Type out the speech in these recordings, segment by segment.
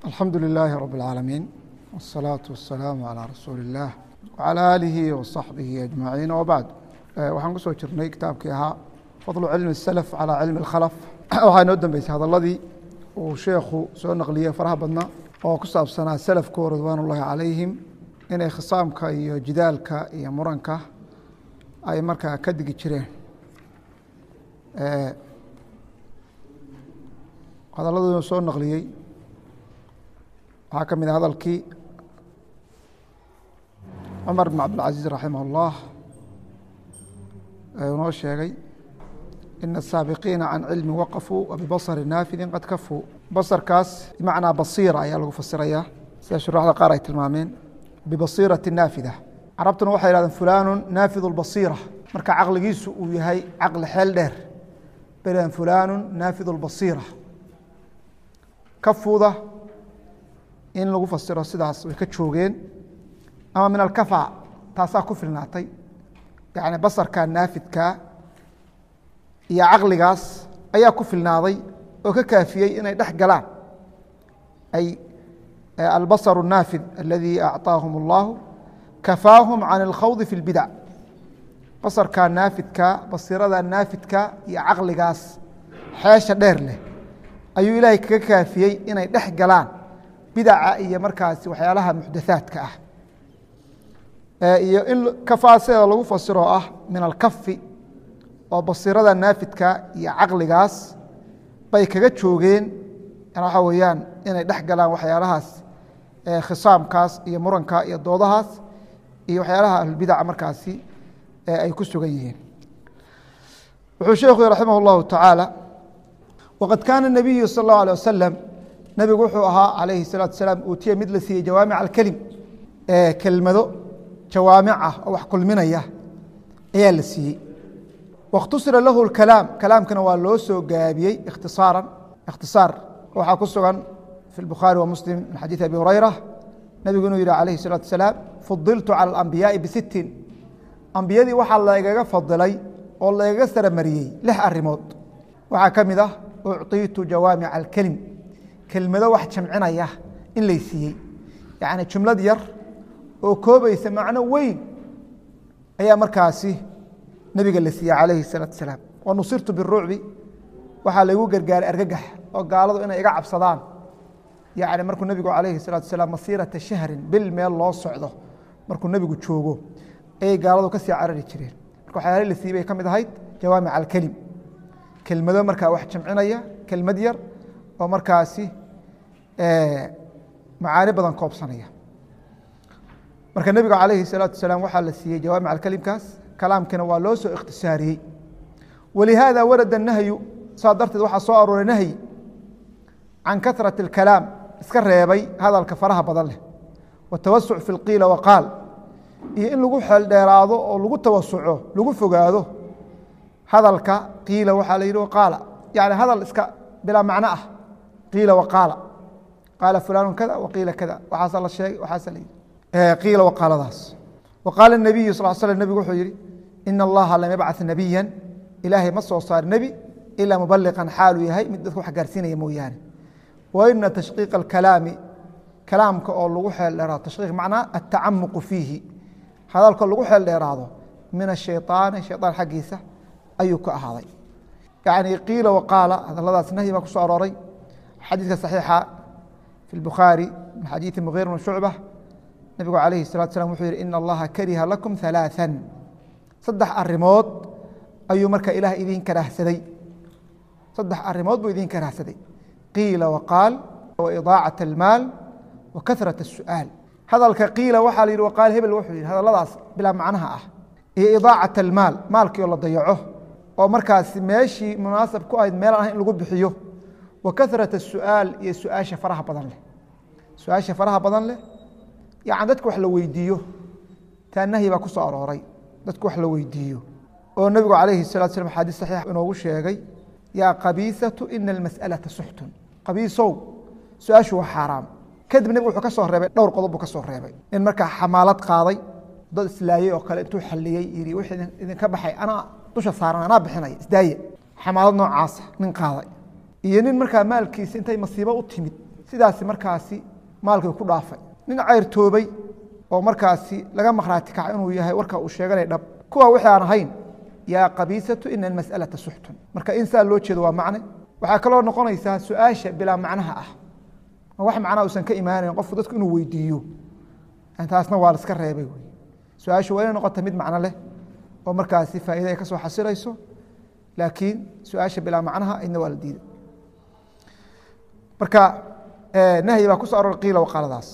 alxamdu lilaahi rab اlcaalamiin wالsalaaةu wasalaamu calىa rasuuli اllah wcalى aalihi waصaxbihi ajmaciin wbacd waxaan ku soo jirnay kitaabkii ahaa fadlu cilmi اsalaf calى cilmi اlkhalaf waxaa inoo dambeysay hadaladii uu sheekhu soo naqliyey faraha badna oo ku saabsanaa salafku ridwaan ullahi calayhim inay khisaamka iyo jidaalka iyo muranka ay markaa ka digi jireen hadaladuu soo naqliyey waxaa ka mid a hadalkii cumar bn cabdilcaziiz raximah اllah noo sheegay ina الsaabiqiina can cilmi waqafuu wabibasari naafidin qad kafuu basarkaas bimacnaa basiira ayaa lagu fasirayaa sida shuraxda qaar ay tilmaameen bibasiirati naafida carabtuna waxay hahdeen fulanu naafid اlbasiira marka caqligiisu uu yahay caqli xeel dheer belan fulanu naafid اlbasiira kafuuda in lagu fasiro sidaas way ka joogeen ama min alkafa taasaa ku filnaatay yani basarka naafidka iyo caqligaas ayaa ku filnaaday oo ka kaafiyey inay dhex galaan ay albasr الnaafid aladi acطaahum اllahu kafaahum can اlkhawdi fi اlbidac basarka naafidka basirada naafidka iyo caqligaas xeesha dheer leh ayuu ilaahay kaga kaafiyey inay dhex galaan bidaca iyo markaasi waxyaalaha muxdathaadka ah iyo in kafaaseeda lagu fasiro ah min alkafi oo basirada naafidka iyo caqligaas bay kaga joogeen waxaa weeyaan inay dhex galaan waxyaalahaas khisaamkaas iyo muranka iyo doodahaas iyo waxyaalaha ahlulbidaca markaasi ay ku sugan yihiin wuxuu sheekhu raximah اllahu tacaala wqad kaana الnabiyu salى اllahu alيه wasalam nebigu wuxuu ahaa calayhi الsalatu asalaam uutiya mid la siiyey jawaamic alkelim kelmado jawaamic ah oo wax kulminaya ayaa la siiyey waاkhtusira lahu اkalaam kalaamkana waa loo soo gaabiyey ikhtisaaran ikhtisaar waxaa ku sugan fi اbukhaari wa muslim min xadiiث abi hurayra nebigu inuu yihi alayhi الsalatu asalaam fudiltu calى اlambiyaai bisittin ambiyadii waxaa lagaga fadilay oo lagaga saramariyey lix arimood waxaa ka mid ah ucطiitu jawaamic alkelim kelmado wax jamcinaya in lay siiyey yacni jumlad yar oo koobaysa macno weyn ayaa markaasi nebiga la siiyey calayhi الsalaatu asalaam wa nusirtu birucbi waxaa laygu gargaaray argagax oo gaaladu inay iga cabsadaan yacni markuu nebigu calayhi الsalatu asalaam masiirata shahrin bil meel loo socdo markuu nebigu joogo ayay gaaladu ka sii carari jireen marka waxyaala la siiyey bay ka mid ahayd jawaamic alkelim kelmado markaa wax jamcinaya kelmad yar oo markaasi macaani badan koobsanaya marka nebiga calayhi الsalaatu wasalaam waxaa la siiyey jawaamic alkelimkaas kalaamkina waa loo soo ikhtisaariyey walihaada warada nahyu saa darteed waxaa soo arooray nahyi can kahrati اlkalaam iska reebay hadalka faraha badan leh watawasuc fi اlqiila waqaal iyo in lagu xeel dheeraado oo lagu tawasuco lagu fogaado hadalka qiila waxaa la yidhi waqaala yani hadal iska bilaa macno ah qiila waqaala qaala fulanu kada waqiila kada waxaasa la sheegay waxaasa la yidhi qiila waqaaladaas waqaala الnabiyu sal slam nebigu wuxuu yihi ina allaha lam yabcaث nabiya ilaahay ma soo saar nebi ilaa mubaliqan xaaluu yahay mid dadka wax gaarsiinaya mooyaane wa ina tashqiiqa اkalaami kalaamka oo lagu xeel dheeraado tashqiiq macnaa atacamuqu fiihi hadalka lagu xeel dheeraado min ashayطaani shayطaan xaggiisa ayuu ka ahaaday yani qiila waqaala hadaladaas nahyi baa ku soo arooray xadiidka صaxiixa fi اbukhaari min xadiiثi muغir bn shucba nebigu alayhi الsalatu slam wuxuu yihi ina allaha kariha lakum ثalaaثa saddex arimood ayuu marka ilaah idin karahsaday saddex arimood buu idin karahsaday qiila waqaal waidaacaة اlmaal wa kahraة الsu'aal hadalka qiila waxaa la yihi waqaal hebel wuxuu yihi hadaladaas bilaa macnaha ah iyo idaacaة اlmaal maalkii oo la dayaco oo markaasi meeshii munaasab ku ahayd meel ah in lagu bixiyo wa kahrat الsu'aal iyo su-aasha faraha badan leh su-aasha faraha badan leh yani dadka wax la weydiiyo taa nahyi baa ku soo arooray dadka wax la weydiiyo oo nebigu calayhi الsalatu slam xadiis saxiix inoogu sheegay yaa qabiisatu ina almas'alata suxtun qabiisow su-aashu waa xaaraam kadib nebigu wuxuu ka soo reebay dhowr qodob buu ka soo reebay in markaa xamaalad qaaday dad islaayey oo kale intuu xaliyey yii wixii idinka baxay anaa dusha saaran anaa bixinaya isdaaye xamaalad noocaasa nin qaaday iyo nin markaa maalkiisa intay masiibo u timid sidaasi markaasi maalkii ku dhaafay nin cayrtoobay oo markaasi laga makhraati kaca inuu yahay warka uu sheeganay dhab kuwa wixii aan ahayn yaa qabiisatu ina almas'alata suxtun marka in saa loo jeedo waa macne waxaa kaloo noqonaysaa su-aasha bilaa macnaha ah oo wax macnaha uusan ka imaanayn qofku dadku inuu weydiiyo taasna waa la iska reebay wey su-aashu waa inay noqota mid macno leh oo markaasi faa'iida ay ka soo xasilayso laakiin su-aasha bilaa macnaha idna waa la diiday marka nahyi baa ku so aror qiila waqaaladaas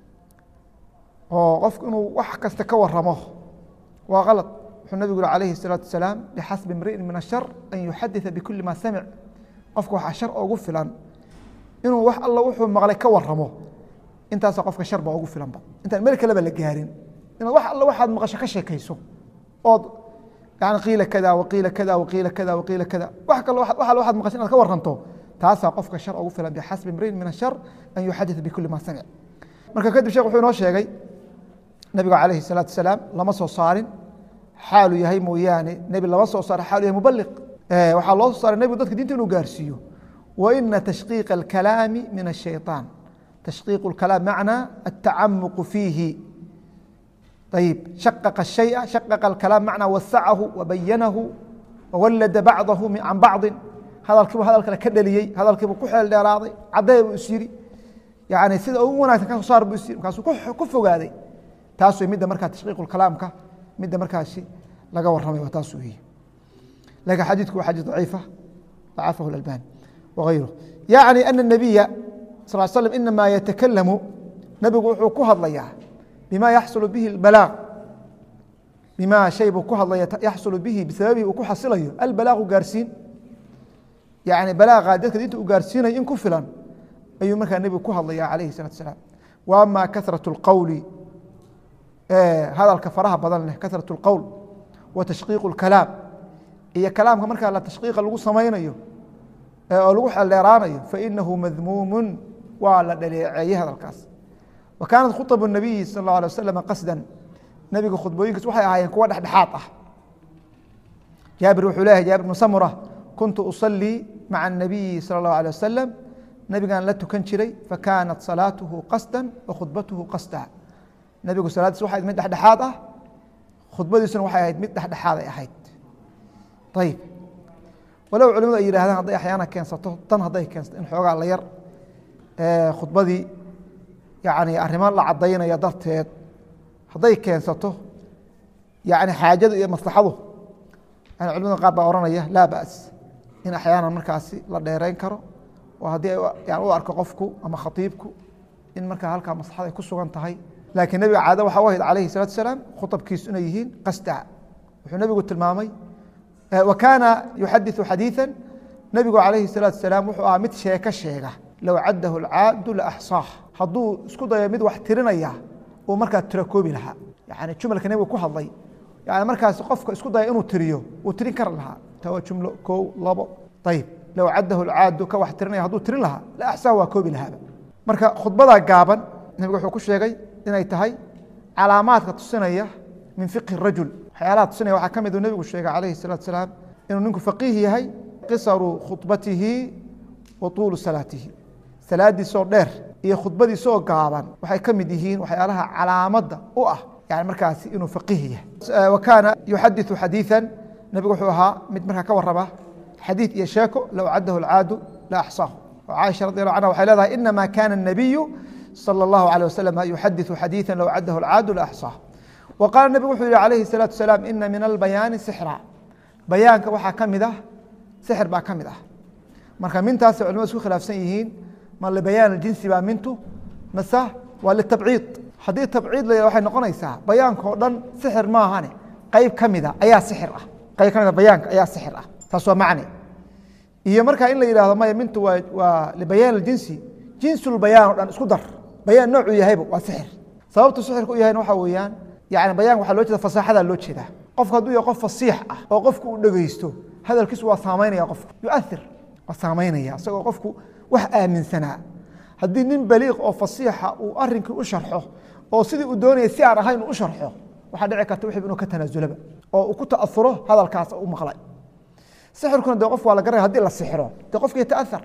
oo qofku inuu wax kasta ka waramo waa kalad wuxuu nabigu yihi alayhi الsalaatu wasalaam bixasbi imri'in min ashar an yuxaditثa bikuli ma samic qofka waxaa shar ogu filan inuu wax alla wuxuu maqlay ka waramo intaasa qofka shar baa ugu filanba intaan meel kaleba la gaarin inaad wax alla waxaad maqasho ka sheekayso ood yani qiila kada waqiila kada waqiila kada waqiila kada wax kal wax alla waxaad maqasho inaad ka waranto taasaa qofka shar ugu filan bixasbi imri'in min ashar an yuxaditثa bikuli ma samic marka kadib shekh wuxuu inoo sheegay nabigu calayhi الsalaatu wasalaam lama soo saarin xaalu yahay mooyaane nebi lama soo saara xaalu yahay mubaliq waxaa loo soo saaray nebigu dadka dinta inuu gaarsiiyo wa ina tashqiiqa alkalaami min الshayطaan tashqiiq اkalaam macnaa atacamuqu fiihi ayib shaqaqa الshayءa shaqaqa اlkalaam macnaa wasacahu wabayanahu wawallada bacdahu can bacضi hadalkiibu hadal kale ka dheliyey hadalkiibu ku xeel dheeraaday cadee buu is yidhi yani sida ugu wanagsan ka soo saar buu is yidhi markaasuu ku fogaaday taas wey midda markaa tashqiiq kalaamka midda markaasi laga waramay waa taas weeye lakin xadiidku waa xadiis daciifa dacafahu اlalbani wغayru yacni ana الnabiya sal l slm inama yatakalamu nebigu wuxuu ku hadlayaa bima yaxsulu bihi اbalaaq bima shay buu ku hadlaya yaxsulu bihi bisababihi uu ku xasilayo albalaaqu gaarsiin yani balaaqa dadka dinta uu gaarsiinayo in ku filan ayuu markaa nebigu ku hadlaya alayhi الsalatu asalaam wa ama kahraة اlqowli hadalka faraha badan leh kahraة اlqowl wa tashqiiq اlkalaam iyo kalaamka markaa la tashqiiqa lagu samaynayo oo lagu xeldheeraanayo fainahu madmuumu waa la dhaleeceeyey hadalkaas wa kaanat khuطb الnabiyi salى اlه alيه waslm qasda nebiga khudbooyinkiis waxay ahaayeen kuwa dhexdhexaad ah jaabir wuxuu leeyahay jaabir bnu samura kuntu usalii maca الnabiyi salى اllahu alيه wasalam nebigaan la tukan jiray fakanat salaatuhu qasda wa khudbatuhu qasda nebigu salaadiis waxay ahayd mid dhexdhexaad ah khudbadiisuna waxay ahayd mid dhexdhexaaday ahayd ayib walow culimadu ay yidhahdaan hadday axyaana keensato tan hadday keensato in xoogaa la yar khudbadii yani arrimo la caddaynaya darteed hadday keensato yani xaajadu iyo maslaxadu yani culimada qaar baa ohanaya laa ba's in axyaana markaasi la dheereyn karo oo haddii yani u arko qofku ama khatiibku in markaa halkaa maslaxad ay ku sugan tahay laakiin nebiga caado waxa u ahayd calayhi salatu asalaam khuطabkiisu inay yihiin qasda wuxuu nebigu tilmaamay wa kaana yuxadiثu xadiiثa nebigu calayhi الsalaatu asalaam wuxuu ahaa mid sheeko sheega low caddahu اlcaadu laaxsaah hadduu isku dayo mid wax tirinaya uu markaa tiro koobi lahaa yani jumalka nebigu ku hadlay yani markaas qofka isku daya inuu tiriyo uu tirin kari lahaa ta waa jumlo kow labo ayib low caddahu اlcaadu ka wax tirinaya hadduu tirin lahaa la axsaah waa koobi lahaaba marka khudbadaa gaaban nebigu wuxuu ku sheegay inay tahay calaamaadka tusinaya min fiqhi rajul waxyaalaha tusinaya waxaa ka mid uu nebigu sheegay calayhi الsalatu asalaam inuu ninku faqiih yahay qisaru khudbatihi wa tuulu salaatihi salaadiisoo dheer iyo khudbadiisoo gaaban waxay ka mid yihiin waxyaalaha calaamadda u ah yani markaasi inuu faqiih yahay wa kaana yuxadiثu xadiiثa nebigu wuxuu ahaa mid markaa ka waraba xadiiث iyo sheeko low caddahu اlcaadu la axsaahu caaisha radi allahu anha waxay leedahay inama kana الnabiyu slى اllahu alيه waslm yuxadiثu xadiiثa low caddahu اlcaadu la axsaah wa qaala nebigu wuxuu yihi alayhi الsalaatu asalaam ina min albayaani sixra bayaanka waxaa ka mid ah sixir baa ka mid ah marka mintaasay culimadu isku khilaafsan yihiin ma libayaan jinsi baa mintu mase waa litabciid haddii tabciid la waxay noqonaysaa bayaanka oo dhan sixir maahane qeyb ka mida ayaa sixir ah qeyb ka mida bayaanka ayaa sixir ah taas waa macne iyo markaa in la yidhahdo maya mintu waa waa libayaan jinsi jinsulbayaan o dhan isku dar bayaan noocuu yahayba waa sixir sababtu sixirka u yahayna waxaa weeyaan yani bayanka waxaa loo jeeda fasaaxadaa loo jeedaa qofku hadduu yahay qof fasiix ah oo qofku uu dhegeysto hadalkiisu waa saamaynaya qofku yuair waa saamaynaya isagoo qofku wax aaminsanaa haddii nin baliiq oo fasiixa uu arinkii u sharxo oo sidii uu doonaya si aan ahayn uu u sharxo waxaa dhici karta wixii inuu ka tanaasulaba oo uu ku ta'auro hadalkaas u maqlay sixirkuna dee qof waa la garanaya hadii la sixiro dee qofki yata'aar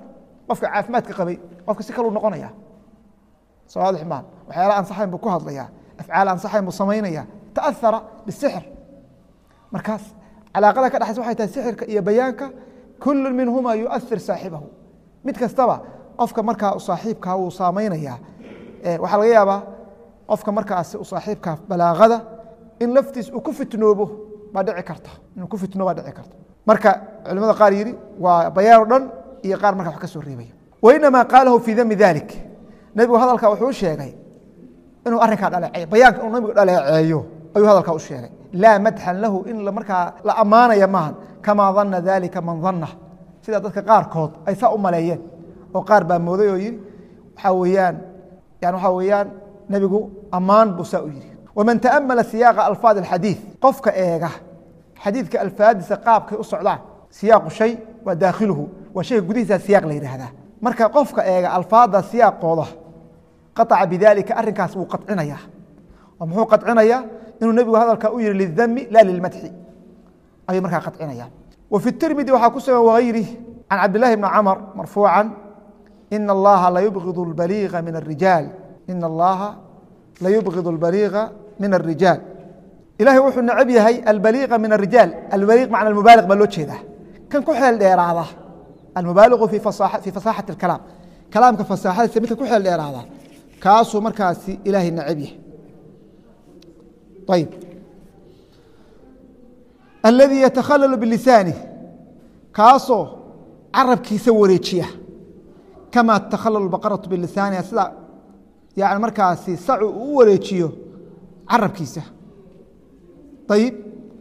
qofka caafimaadka qabay qofka si kaluu noqonaya sawaadix maan waxyaala ansaxayn buu ku hadlaya afcaal ansaxayn buu samaynaya taahara bisixr markaas calaaqada ka dhexaysa waxay tahay sixirka iyo bayaanka kullu minhuma yuathir saaxibahu mid kastaba qofka markaa saaxiibkaa wuu saamaynaya waxaa laga yaabaa qofka markaasi saaxiibka balaaqada in laftiis uu ku fitnoobo baa dhici karta inuu ku fitnoo baa dhici karta marka culimada qaar yidhi waa bayaan o dhan iyo qaar markaa wax ka soo reebaya wainamaa qaalahu fii dami dalik nebigu hadalka wuxuu sheegay inuu arrinkaa dhaleeceeyo bayaanka inuu nabigu dhaleeceeyo ayuu hadalkaa u sheegay laa madxan lahu in markaa la ammaanaya maahan kamaa dana dalika man dana sida dadka qaarkood ay saa u maleeyeen oo qaar baa mooday oo yidhi waxaa weeyaan yani waxaa weeyaan nebigu ammaan buu saa u yidhi waman taamala siyaaqa alfaad alxadiid qofka eega xadiidka alfaadiisa qaabkay u socdaan siyaaqu shay waa daakhiluhu waa shayga gudihiisa siyaaq la yidhaahdaa marka qofka eega alfaada siyaaqooda qaطca bidalika arrinkaas wuu qacinaya oo muxuu qacinaya inuu nebigu hadalka u yihi lidami la lilmadxi ayuu markaa qacinaya wa fi tirmidi waxaa ku sugan wagayrih can cabdillahi bni camr marfuuca ina allaha layubgid baliiga min arijaal ina allaha layubgid albaliiga min arijaal ilahay wuxuu necab yahay albaliiqa min arijaal albaliiq macna mubaaliq baa loo jeedaa kan ku xeel dheeraada almubaaliqu fi fasaaxati اkalaam kalaamka fasaaxadiisa midka ku xeel dheeraada kaasuu markaasi ilaahay necab yahay ayb aladii yatakhalalu bilisaani kaasoo carabkiisa wareejiya kama takhalalu baqaratu bilisaaniha sida yani markaasi sacu uu u wareejiyo carabkiisa ayib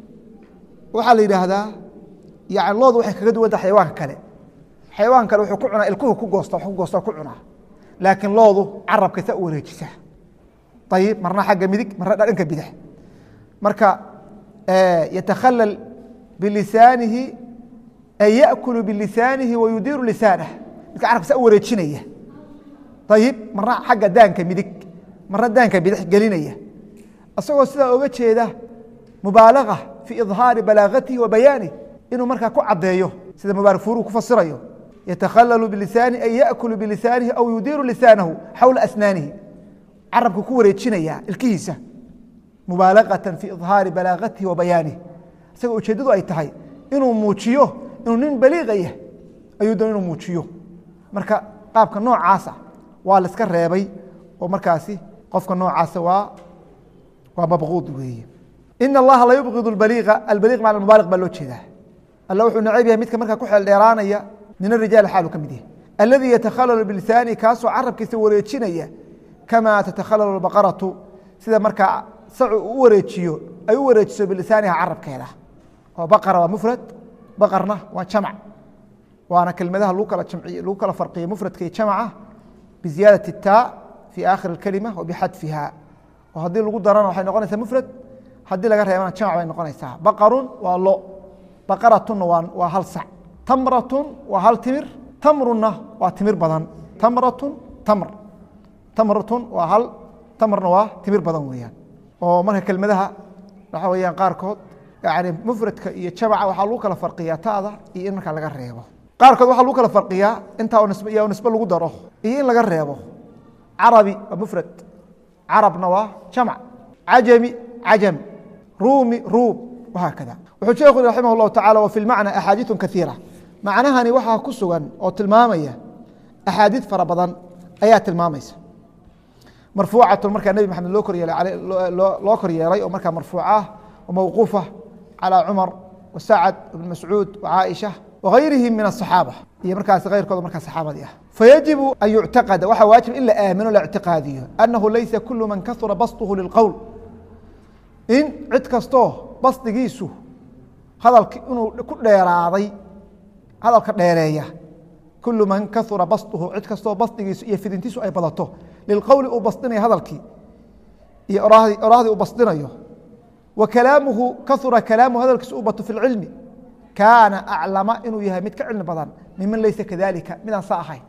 waxaa la yidhaahdaa yani loodu waxay kaga duwanta xayawaanka kale xayawaanka kale wuxuu ku cunaa ilkuhu ku goosta wax ku goosta ku cunaa laakiin loodu carabka saa u wareejisa ayib marna xagga midig marna dhanka bidix marka yatakhalal bilisaanihi ay yakulu bilisaanihi wayudiiru lisaanah midka carabka saa u wareejinaya ayib marna xagga daanka midig marna daanka bidix gelinaya isagoo sidaa oga jeeda mubaalaga fi idhaari balaagatihi wa bayaanih inuu markaa ku caddeeyo sida mubaarak furuhu ku fasirayo yatakhalalu bilisaani ay yakulu bilisaanihi aw yudiiru lisaanahu xawla asnaanihi carabku ku wareejinaya ilkihiisa mubaalagatan fi idhaari balaagatihi wa bayaanih isaga ujeeddadu ay tahay inuu muujiyo inuu nin baliiqaya ayuu doon inuu muujiyo marka qaabka noocaasa waa la iska reebay oo markaasi qofka noocaasa waa waa mabquud weeye ina allaha la yubgid baliiqa albaliiq macna mubaaliq baa loo jeedaa alla wuxuu necab yahay midka markaa ku xeel dheeraanaya min arijaal xaalu ka mid yahay aladii yatakhalalu bilisaani kaasoo carabkiisa wareejinaya kamaa tatakhalalu baqaratu sida markaa sacu u wareejiyo ay u wareejiso bilisaaniha carabkeeda oo baqara waa mufrad baqarna waa jamc waana kelmadaha lagu kala jamciy lagu kala farqiyo mufradka iyo jamca biziyaadati taa fi aakhiri اkalima wa bixadfiha oo haddii lagu darana waxay noqonaysaa mufrad haddii laga reebana jamc bay noqonaysaa baqarun waa lo baqaratunna waa hal sac tamratun waa hal timir tamrunna waa timir badan tamratun tamr tamratun waa hal tamrna waa timir badan weeyaan oo marka kelmadaha waxa weyaan qaarkood yani mufradka iyo jamca waxaa lagu kala farqiyaa ta'da iyo in markaa laga reebo qaarkood waxaa lagu kala farqiyaa intaa iyo nisbe lagu daro iyo in laga reebo carabi waa mufrad carabna waa jamc cajami cajam ruumi ruum wahaakada wuxuu sheekhu raximah اllahu tacala wa fi lmacna axaadiiثu kaiira macnahani waxaa ku sugan oo tilmaamaya axaadiid fara badan ayaa tilmaamaysa marfuucatun markaa nebi maxamed loo koryeelay loo kor yeelay oo markaa marfuuc ah oo mawquufa calى cumar wa sacad ibn mascuud wa caaisha wagayrihim min asaxaaba iyo markaas keyrkooda markaa saxaabadii ah fayajibu an yuctaqada waxaa waajib in la aamino la ictiqaadiyo annahu laysa kulu man kasura basطuhu lilqowl in cid kastoo basdigiisu hadalki inuu ku dheeraaday hadalka dheereeya kulu man kaura basطuhu cid kastoo basdigiisu iyo fidintiisu ay badato lilqowli uu basdinayo hadalkii iyo oraahdii uu basdinayo wa kalaamuhu kaura kalaamuhu hadalkiisu u bato fi اlcilmi kaana aclama inuu yahay mid ka cilmi badan miman laysa kadalika midaan saa ahayn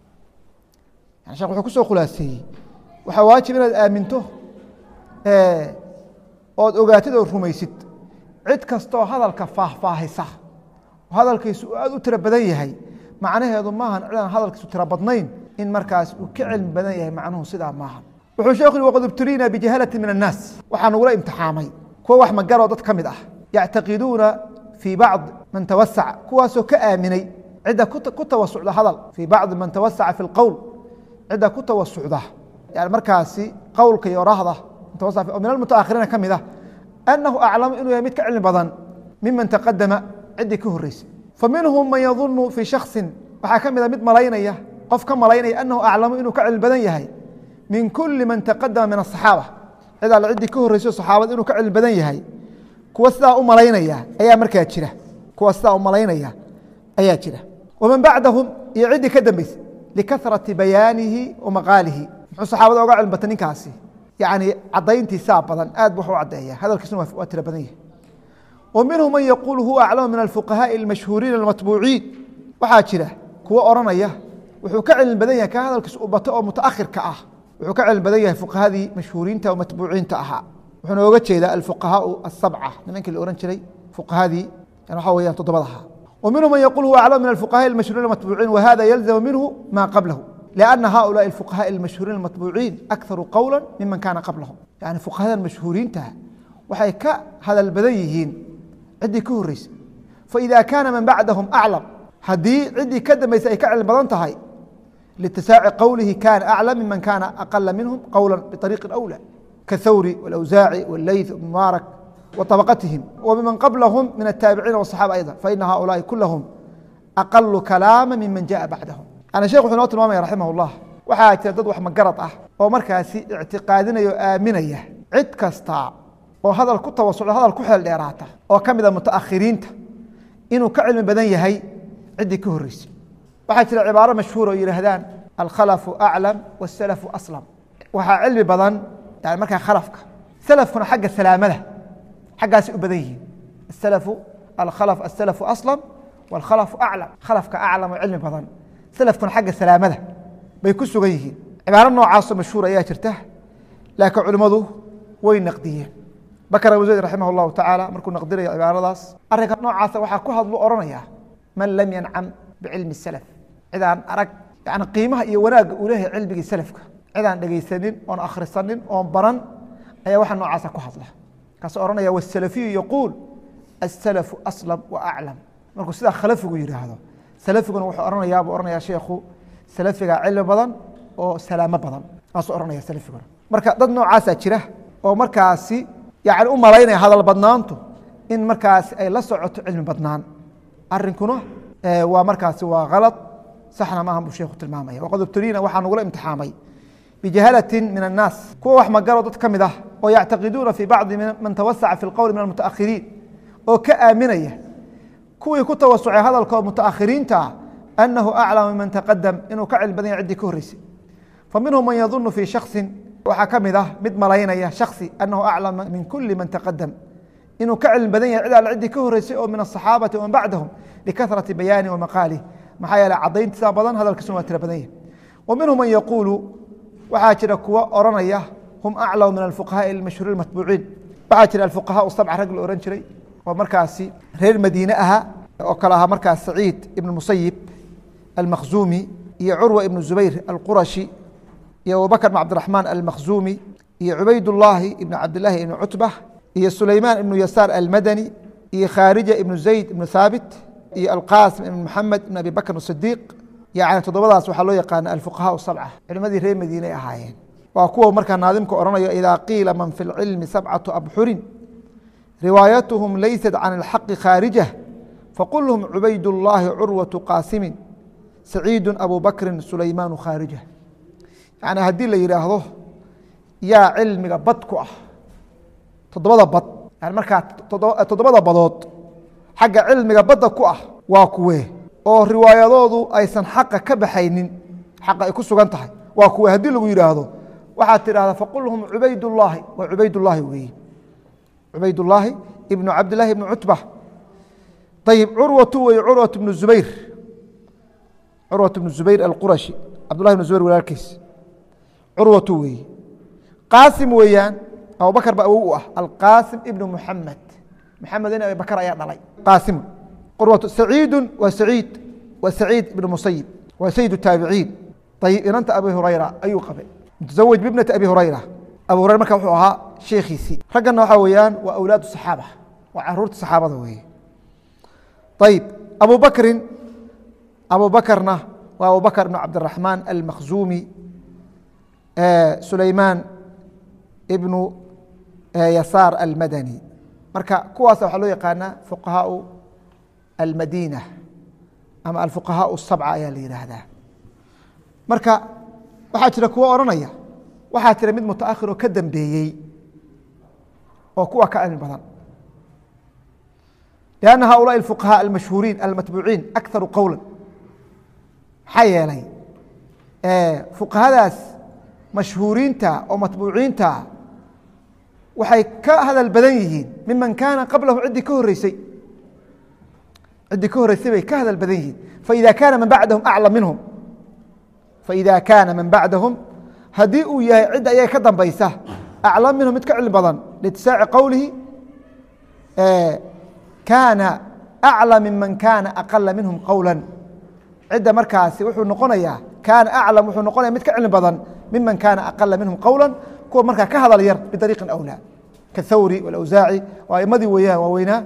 yani shekh wuxuu kusoo khulaaseeyey waxaa waajib inaad aaminto ood ogaatid oo rumaysid cid kastoo hadalka faahfaahisa oo hadalkiisu aad u tiro badan yahay macnaheedu maahan cidaan hadalkiisu tiro badnayn in markaas uu ka cilmi badan yahay macnuhu sidaa maaha wuxuu sheekhu yihi waqad ibtuliina bijahalati min annaas waxaa nagula imtixaamay kuwa wax magaroo dad ka mid ah yactaqiduuna fii bacdi man tawasaca kuwaasoo ka aaminay cidda ku tawasucda hadal fii bacdi man tawasaca fi lqowl cidda ku tawasucda yani markaasi qowlka iyo rahda oo min almutaakhiriina ka mid ah annahu aclamu inuu yahay mid ka cilmi badan miman taqadama ciddii ka horreysay fa minhum man yadunu fii shaksin waxaa ka mid a mid malaynaya qof ka malaynaya annahu aclamu inuu ka cilmi badan yahay min kuli man taqadama min asaxaaba cid alle ciddii ka horreyso saxaabada inuu ka cilmi badan yahay kuwa sidaa u malaynaya ayaa markaa jira kuwa sidaa u malaynaya ayaa jira waman bacdahum iyo ciddii ka dambeysay likarati bayaanihi wa maqaalihi muxuu saxaabada oga cilmi batay ninkaasi yani cadayntiisaa badan aad bu wax u cadeeya hadalkiisuna waa tiro badan yahay wa minhum man yaquulu huwa aclamu min alfuqahaaءi اlmashhuuriina اlmatbuuciin waxaa jira kuwo odhanaya wuxuu ka cilmi badan yahay ka hadalkiis u bato oo mutaakhirka ah wuxuu ka cilmi badan yahay fuqahadii mashhuuriinta oo matbuuciinta ahaa wuxuuna oga jeedaa alfuqahaau asabca nimankii la ohan jiray fuqahadii waxa weyaan toddobada ahaa wa minhum man yaquul huwa aclamu min alfuqahaai اlmashhuuriin اlmatbuuciin wahada yalzamu minhu ma qablahu لأن hؤuلاء الفقهاء المشهوuرين المطبوعين أكثر قولا miمن kاna qبلهم يعني فقهada مشهوuرiinta waxay ka hadل badan yihiin ciddii ka horeysay فإذا كاna maن baعdهم أعلم hadii ciddii ka dambeysay ay ka cilmi badan tahay لاتisاaci qowlihi kاna أعلم miمن kاna أقل minهم qowلا بطريق أولى كثوري والأوزاعي والليث بن مبارك وطبقتهم وممن qبلهم من التابعين والصحابة أيضا فإن هؤلاء كلهم أقل كلاما miمن جاء بعدهم yani shekh wuxuu noo tilmaamaya raximah اllah waxaa jira dad wax magarad ah oo markaasi ictiqaadinaya o aaminaya cid kasta oo hadal ku tawasucda hadal ku xeel dheeraata oo ka mid a mutaakhiriinta inuu ka cilmi badan yahay ciddii ka horreysay waxaa jira cibaaro mashhuur oo yidhaahdaan alkhalafu aclam wاsalafu aslam waxaa cilmi badan yani markaa khalafka salafkuna xagga salaamada xaggaasay u badan yihiin asalafu alkhalaf asalafu aslam wاlkhalafu aclam khalafka aclam oo cilmi badan slafkuna xagga salaamada bay ku sugan yihiin cibaaro noocaasoo mashhuur ayaa jirta laakiin culimmadu way naqdiyeen bakr abu zayd raximah اllahu tacaala markuu naqdinayo cibaaradaas arrinka noocaasa waxaa ku hadlu ohanaya man lam yancam bicilmi salaf cidaan arag yani qiimaha iyo wanaagga uu leeyahay cilmigii salafka cidaan dhegaysanin oon akhrisanin oon baran ayaa waxa noocaasa ku hadla kaasoo ohanaya wsalafiyu yaquul asalafu aslam wa aclam markuu sidaa khalafigu yidhaahdo salafiguna wuxuu ohanayaa buu ohanaya sheekhu salafiga cilmi badan oo salaamo badan saasuu ohanaya salafiguna marka dad noocaasaa jira oo markaasi yani u malaynaya hadal badnaantu in markaasi ay la socoto cilmi badnaan arinkuna waa markaasi waa kalad saxna maaha buu sheekhu tilmaamaya waqad ibtuliina waxaa nagula imtixaamay bijahalatin min annaas kuwa wax magalo dad ka mid ah oo yactaqiduuna fii bacdi man tawasaca fi lqowli min almutaakhiriin oo ka aaminaya kuwii ku tawasucay hadalkoo mutaakhiriinta ah anahu aclam miman taqadam inuu ka cilmi badan yahay ciddii ka horreysay fa minhum man yadunu fii shaksin waxaa ka mid ah mid malaynaya shaksi anahu aclama min kuli man taqadam inuu ka cilmi badan yahay cid alle ciddii ka horreysay oo min asaxaabati waman bacdahum likarati bayaani wa maqaalih maxaa yeele cadayntiisa badan hadalkiisuna waa tira badan yahay wa minhum man yaquulu waxaa jira kuwa oranaya hum aclamu min alfuqahaai almashhuuriin matbuuciin waxaa jira alfuqahaa sabca rag la ohan jiray oo markaasi reer madiine ahaa oo kale ahaa markaas saciid ibn musayib almakhzumi iyo curwa ibnu zubayr alqurashi iyo abubakr bn cabdiraxmaan almakhzumi iyo cubaydullaahi ibn cabdilaahi ibn cutba iyo sulaymaan ibnu yasaar almadani iyo khaarija ibnu zayd ibnu thaabit iyo alqaasim ibn maxamed ibn abi bakr sidiiq yani toddobadaas waxaa loo yaqaana alfuqahaa sabca culimadii reer madiine ay ahaayeen waa kuwa markaa naadimka odhanayo idaa qiila man fi lcilmi sabcatu abxurin riwaayatuhum laysat can اlxaqi khaarija faqulhum cubayd اllaahi curwaةu qaasimin saciidu abu bakrin sulaymaanu khaarija yani haddii la yidhaahdo yaa cilmiga bad ku ah toddobada bad yani markaa toddobada badood xagga cilmiga badda ku ah waa kuwee oo riwaayadoodu aysan xaqa ka baxaynin xaqa ay ku sugan tahay waa kuwee haddii lagu yidhaahdo waxaad tidhahdaa faqulhum cubaydullaahi waa cubaydullaahi weeye cubaydulaahi ibnu cabdilaahi ibnu cutba ayib curwatu wey curwat bnu zubayr curwat bnu zubayr alqurashi cabdullahi bnu zubayr walaalkiis curwatu weeye qaasim weeyaan abubakar ba awow u ah alqaasim ibnu muxamed maxamed in abi bakar ayaa dhalay qaasimu curwatu saciidu waa saciid waa saciid ibn musayib waa sayid taabiciin ayib inanta abi hurayra ayuu qabay mutazawaj bibnati abi hurayra abu hurayra marka wuxuu ahaa sheekhiisii raggana waxaa weeyaan waa awlaad saxaaba waa caruurta saxaabada weeye ayib abu bakrin abu bakrna waa abu bakr ibn cabdiraxmaan almakhzumi sulaymaan ibnu yasaar almadani marka kuwaas waxaa loo yaqaanaa fuqahaau almadiina ama alfuqahaau sabca ayaa la yidhaahdaa marka waxaa jira kuwo odhanaya waxaa jira mid mutaakhir oo ka dambeeyey oo kuwa ka cilmi badan لأنa haؤuلاءi الفقهاء المashهوuriin almatbuuciin أكثaru qowla maxaa yeelay fuqahadaas mashhuuriinta oo matbuuciinta waxay ka hadal badan yihiin miman kaana qablahu ciddii ka horeysay ciddii ka horeysay bay ka hadal badan yihiin faإida kaana man bacdahum aclam minhum faإida kaana man bacdahum haddii uu yahay cidda ayaga ka dambaysa aclam minhum mid ka cilmi badan liitisaaci qowlihi kaana aclam miman kaana aqala minhum qowla cidda markaasi wuxuu noqonayaa kaana aclam wuxuu noqonaya mid ka cilmi badan miman kaana aqala minhum qowla kuwa markaa ka hadal yar bidariiqin awlaa kathawri wاlawsaaci waa aimadii weeyaan waaweynaa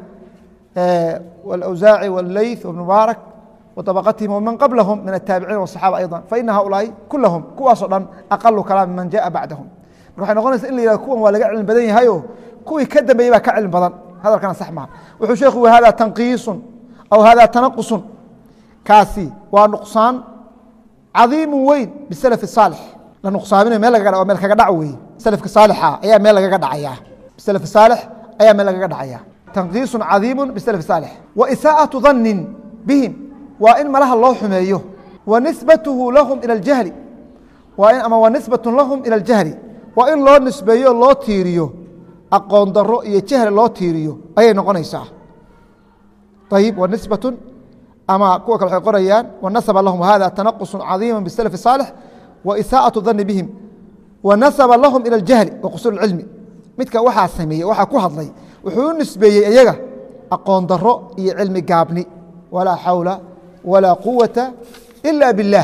wاlawsaaci wاlleyth wbn mubaarak وطبقتهم ومن قبلهم من التابعين والصحابة أيضا فإن هؤلاء كلهم kuwaasoo dhan أقل كلام من جاء بعدهم waxay noqonaysa in la yihah kuwan waa laga cilmi badan yahayo kuwii ka dambeeyey baa ka cilmi badan hadalkana sax maha wuxuu sheekhu hada tanqiisun aw hada tanaqusun kaasi waa nuqsaan cadiimu weyn bisalaf saalix la nuqsaaminayo meel lagaga meel kaga dhac weeye salafka saalixa ayaa meel lagaga dhacaya bisalaf saalix ayaa meel lagaga dhacaya tanqiisun cadiimu bisalaf saalix wa isaa'atu dannin bihim waa in malaha loo xumeeyo wa nisbatuhu lahum ila اljahli waa in ama wa nisbatu lahum ila اljahli waa in loo nisbeeyo loo tiiriyo aqoon daro iyo jahli loo tiiriyo ayay noqonaysaa ayib wa nisbatu ama kuwa kale waxay qorayaan wanasaba lahum hada tanaqusu cadiima bisalaf saalix wa isaaءaةu dani bihim wa nasaba lahum ila اljahli wa qusuur اcilmi midka waxaa sameeyey waxaa ku hadlay wuxuu u nisbeeyey iyaga aqoon daro iyo cilmi gaabni walaa xawla walaa quwata ila biاllah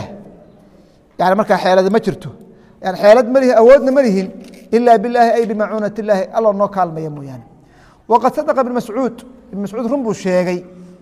yani markaa xeelada ma jirto yani xeelad ma lihin awoodna ma lihin ila bilaahi ay bimacuunat illaahi alla noo kaalmaya mooyaane waqad sadaqa ibn mascuud ibn mascuud run buu sheegay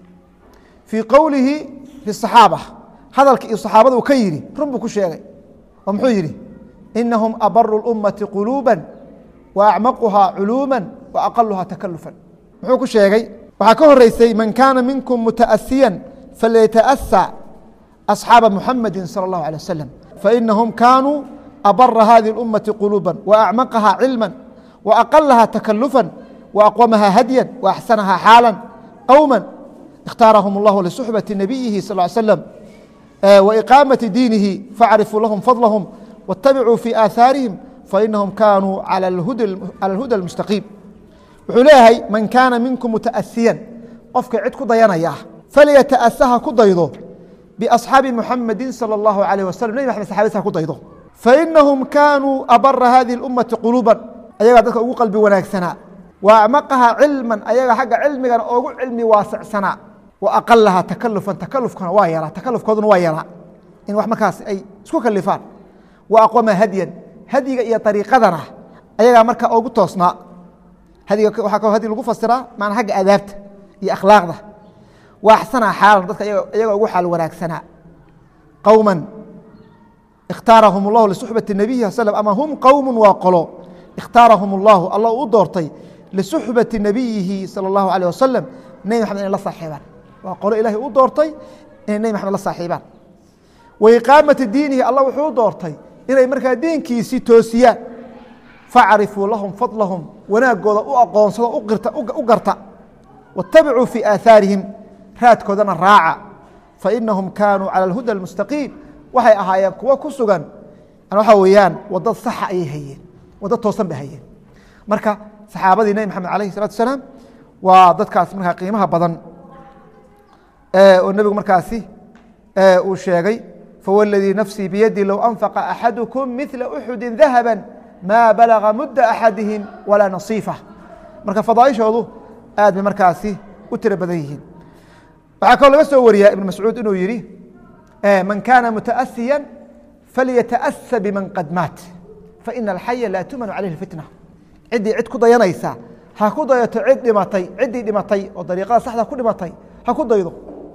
fii qowlihi fi صaxaaba hadalka iyo saxaabada uu ka yidhi run buu ku sheegay oo muxuu yidhi inahum abaru اlummati quluuba wa acmaquhaa culuuma wa aqaluhaa takalufan muxuu ku sheegay waxaa ka horeysay man kaana minkum mutaasiyan falyataأsى أصxaaba muxamadi salى اllahu alيه waslm fainahum kaanuu abara hadihi اlummati quluuba waacmaqaha cilma waaqalaha takalufا waaqwamaha hadya waaxsanaha xaala qowma اkhtaarahum اllahu lisuxbati nabiyihi sal ly slm waiqaamati diinihi facrifuu lahum fadlahum waاtabicuu fi aahaarihim fainahum kaanuu calى اlhuda اlmustaqiim wuxuu leeyahay man kaana minkum mutaasiyan qofka cid ku dayanaya falyata'asaha ku daydo بأصxaabi mحamadi salى الlahu عalيه waslm nbi mxamed saxabadiisa ku daydo fainahum kaanuu abara hadihi اlummati quluuba ayagaa dadka ugu qalbi wanaagsanaa wa acmaqaha cilma ayaga xagga cilmigana ogu cilmi waasicsanaa wa aqalaha takalufan takalufkana waa yaraa takalufkooduna waa yaraa in wax markaas ay isku kalifaan wa aqwama hadyan hadyiga iyo ariiqadana ayagaa marka ogu toosnaa hadiga waxaa kaloo hadyi lagu fasiraa maana xagga adaabta iyo akhlaaqda waaxsanaa xaalan dadka iyaga ugu xaal wanaagsanaa qowma ikhtaarahum اllahu lisuxbati nabiyi sal ama hum qowmu waa qolo ikhtaarahum اllahu alla u doortay lisuxbati nabiyihi salى اllahu alيه wasalam nebi maxamed inay la saaxiibaan waa qolo ilahay u doortay inay nebi maxamed la saaxiibaan wa iqaamati diinihi alla wuxuu u doortay inay markaa diinkiisii toosiyaan facrifuu lahum fadlahum wanaagooda u aqoonsado u garta waاtabicuu fii aahaarihim raadkoodana raaca fainahum kaanuu calى اlhuda اlmustaqiim waxay ahaayeen kuwo ku sugan waxaa weeyaan wadad saxa ayay hayeen wadad toosan bay hayeen marka saxaabadii nebi maxamed alayh الsalatu asalaam waa dadkaas markaa qiimaha badan oo nebigu markaasi uu sheegay fawladii nafsii biyadi low anfaqa axadukum mila uxudi dahaba maa balaga mudda axadihim walaa nasiifa marka fadaaishoodu aad bay markaasi u tiro badan yihiin waxaa kaloo laga soo wariyaa ibn mascuud inuu yihi man kaana mutaasiya falyataأsa biman qad maat faina alxaya laa tumanu calayhi fitna ciddii cid ku dayanaysa ha ku dayato cid dhimatay ciddii dhimatay oo dariiqada saxda ku dhimatay ha ku daydo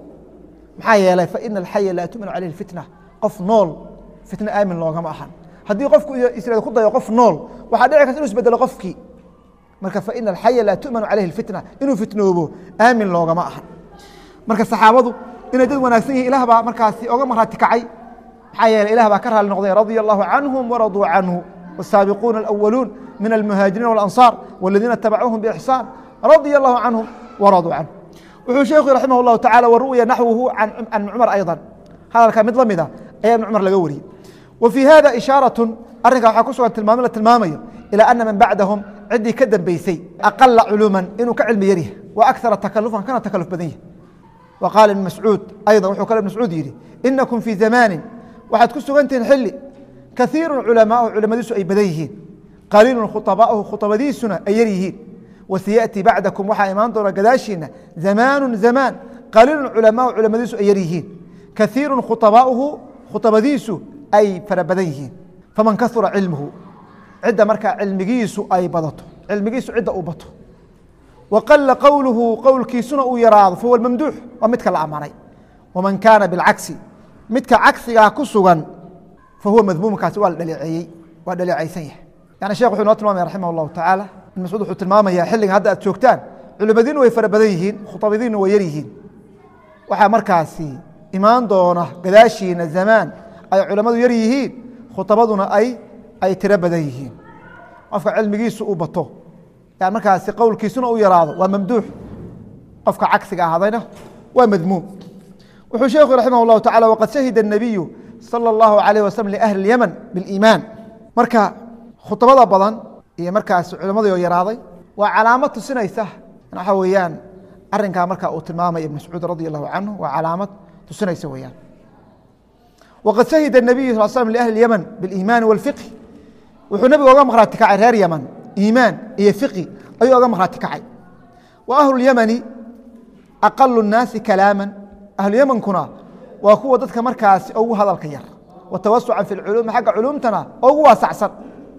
maxaa yeelay faina alxaya laa tumanu calayhi fitna qof nool fitna aamin loogama ahan haddii qofku israel ku dayo qof nool waxaa dhici karta inu isbedelo qofkii marka faina alxaya laa tumanu calayhi fitna inuu fitnoobo aamin loogama ahan marka saxaabadu inay dad wanaagsan yihin ilah baa markaasi oga marhaati kacay maxaa yeeley ilah baa ka raali noqday radia allahu canhum waraduu canhu wsaabiquuna alأwaluun min almuhaajiriin walanصaar waladiina tabacuuhum bixsaan radia allahu canhum waraduu canhu wuxuu sheekhu raximah اllahu tacala waru'ya naxwuhu can cumar ayضa hadalka mid la mida ayaa ibn cumar laga wariyey wa fii hada ishaaraة arrinkaa waxaa ku sugan tilmaamo la tilmaamayo ilى ana man bacdahum ciddii ka dambeysay aqala culuman inuu ka cilmi yaryahay wa akara takalufan kana takaluf badan yahay wa qaala ibn mascuud ayضa wuxuu kale ibn mascuud yidhi inakum fii zamaanin waxaad ku sugantihiin xili kaiiru culamaau culamadiisu ay badan yihiin qaliilu khuطabaauhu khuطabadiisuna ay yar yihiin wasiyaأti bacdakum waxaa imaan doona gadaashiina zamaanu zamaan qaliilu culamaau culamadiisu ay yar yihiin kaiiru khuطabaauhu khuطabadiisu ay fara badan yihiin faman kasura cilmuhu cidda markaa cilmigiisu ay badato cilmigiisu cidda uu bato wa qala qowluhu qowlkiisuna uu yaraado fahuwa mamduux waa midka la ammaanay waman kaana bilcagsi midka cagsigaa ku sugan fahuwa madmuumkaasi waa la dhaleeceeyey waa dhaleecaysan yahay yani shekh wuxuu inoo tilmaamaya raximah اllahu tacaala ibn mascuud wuxuu tilmaamaya xilligan hadda aad joogtaan culimadiinu way fara badan yihiin khutabadiinu way yar yihiin waxaa markaasi imaan doona gadaashiina zamaan ay culamadu yar yihiin khutabaduna ay ay tiro badan yihiin qofka cilmigiisu uu bato yani markaasi qowlkiisuna uu yaraado waa mamduux qofka cagsiga ahadayna waa madmuum wuxuu sheekhu raximah اllahu tacala waqad shahida الnabiyu salى اllahu alayh waslm liahli اlyaman biاliimaan marka khudbada badan iyo markaas culammadii oo yaraaday waa calaamad tusinaysa waxa weeyaan arinkaa marka uu tilmaamaya ibn mascuud radi allahu canhu waa calaamad tusinaysa weyaan waqad shahida الnabiyu sal slm liahli اlyaman biاliimaani wاlfiqhi wuxuu nebiga oga maqhraati kacay reer yaman iimaan iyo fiqi ayuu oga maqhraati kacay wa ahlu اlyamani aqalu الnaasi kalaama ahluyamankuna waa kuwa dadka markaasi ugu hadalka yar wa tawasucan fi اlculuumi xagga culuumtana ugu waasacsan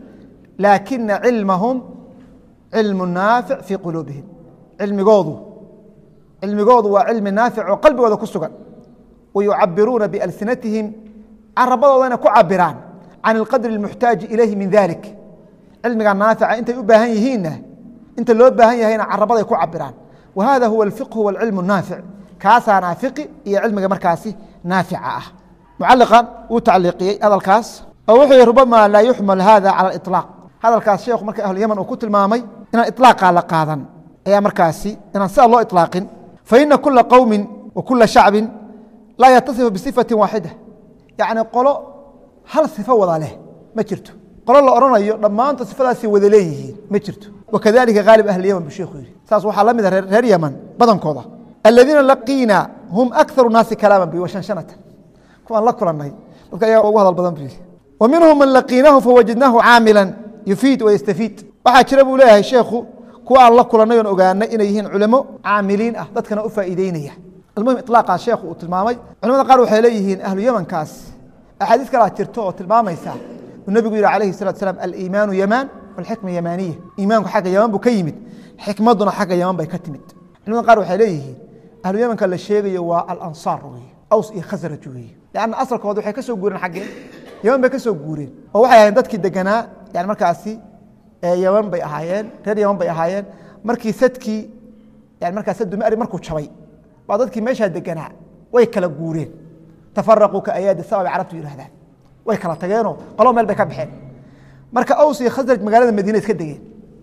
laakina cilmahum cilmu naafic fii quluubihim cilmigoodu cilmigoodu waa cilmi naafic oo qalbigooda ku sugan wa yucabiruuna bialsinatihim carabadoodana ku cabiraan can اlqadri اlmuxtaaji ilayhi min dalik cilmiga naafica intay u baahan yihiinna inta loo baahan yahayna carabaday ku cabiraan wa hada huwa اlfiqhu wاlcilmu الnaafic kaasaa naafiqi iyo cilmiga markaasi naafica ah mucaliqan wuu tacliiqiyey hadalkaas oo wuxuu yihi rubama laa yuxmal hada cala iطlaaq hadalkaas sheekhu marka ahluyaman uu ku tilmaamay inaan iطlaaqa la qaadan ayaa markaasi inaan sidaa loo iطlaaqin faina kula qowmi wa kula shacbi laa yatasifu bisifati waaxida yacni qolo hal sifo wada leh ma jirto qolo la odhanayo dhammaantood sifadaasi wada leeyihiin ma jirto wakadalika haalib ahliyaman buu sheekhu yihi saas waxaa la mida reer yaman badankooda aladiina laqiina hum akaru naasi kalaama bi washanshanatan kuwaan la kulanay dadka ayaga ugu hadal badan bu yihi wa minhum man laqiinahu fawajadnaahu caamila yufiid wayastafiid waxaa jira buu leeyahay sheekhu kuwa aan la kulanay oon ogaanay inay yihiin culamo caamiliin ah dadkana u faa'iideynaya almuhim iطlaaqaa sheekhu uu tilmaamay culamada qaar waxay leeyihiin ahlu yamankaas axaadiis kalaa jirto oo tilmaamaysa uu nebigu yihi alayhi salatu slam aliimaanu yamaan walxikma yamaaniya iimaanku xagga yaman buu ka yimid xikmaduna xagga yaman bay ka timid culamada qaar waxay leeyihiin ahlu yamanka la sheegayo waa alansaar wey aws iyo khasraj wey lanna asalkooda waxay ka soo guureen xaggee yaman bay ka soo guureen oo waxay ahayen dadkii deganaa yani markaasi yaman bay ahaayeen reer yaman bay ahaayeen markii sadkii yani markaa sadumari markuu jabay baa dadkii meeshaa deganaa way kala guureen tafaraquu ka ayaadi sama bay carabtu yihahdaan way kala tageenoo qolo meel bay ka baxeen marka aws iyo khasraj magaalada madiina iska degeen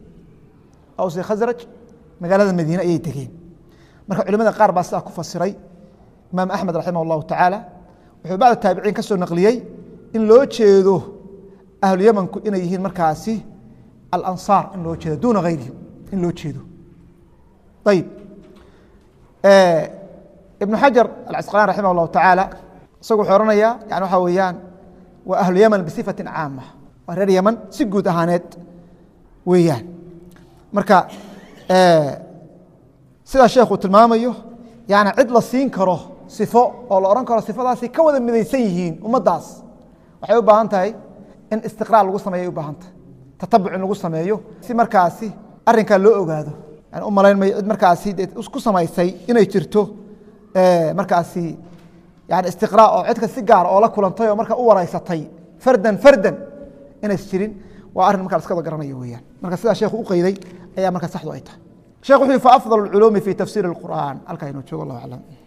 aws iyo khasraj magaalada madiine ayay degeen marka culimada qaar baa sidaa ku fasiray imaam axmed raximah اllahu tacaala wuxuu bacda taabiciin ka soo naqliyey in loo jeedo ahlu yamanku inay yihiin markaasi alansaar in loo jeedo duuna hayrihim in loo jeedo ayib ibnu xajar alcasqalaan raximah اllahu tacaala isagu wuxuu ohanayaa yani waxaa weeyaan waa ahlu yaman bisifati caama waa reer yaman si guud ahaaneed weeyaan marka sidaa sheekhu tilmaamayo yani cid la siin karo sifo oo la odhan karo sifadaasi ka wada midaysan yihiin ummaddaas waxay u baahan tahay in istiqraa lagu sameeya u baahan tahay tatabuc in lagu sameeyo si markaasi arrinkaa loo ogaado yani u malayn mayo cid markaasi dee ku samaysay inay jirto markaasi yani istiqraa oo cidka si gaar oo la kulantay oo markaa u waraysatay fardan fardan inays jirin waa arrin markaa laska wada garanayo weeyaan marka sidaa sheekhu u qeyday ayaa markaa saxdu ay tahay shekh wuxuu yihi faafضل اculuumi fi tafsir اqur'an halkaa inuu joogo allah aclam